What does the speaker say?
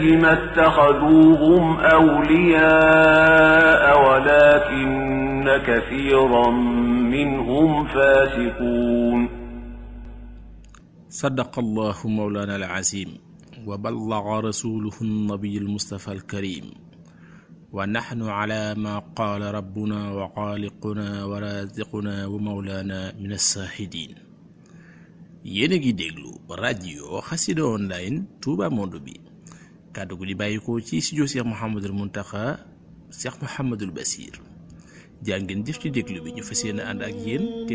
ما اتخذوهم أولياء ولكن كثيرا منهم فاسقون صدق الله مولانا العظيم وبلغ رسوله النبي المصطفى الكريم ونحن على ما قال ربنا وخالقنا ورازقنا ومولانا من الشاهدين yéen a ngi déglu rajo xasida online Touba Monde bi kàddu gu di bàyyikoo ci studio Cheikh Mouhamadul Muntaxa Cheikh Mouhamadul Basir jaa ngeen jëf ci déglu bi ñu fas yéene ànd ak yéen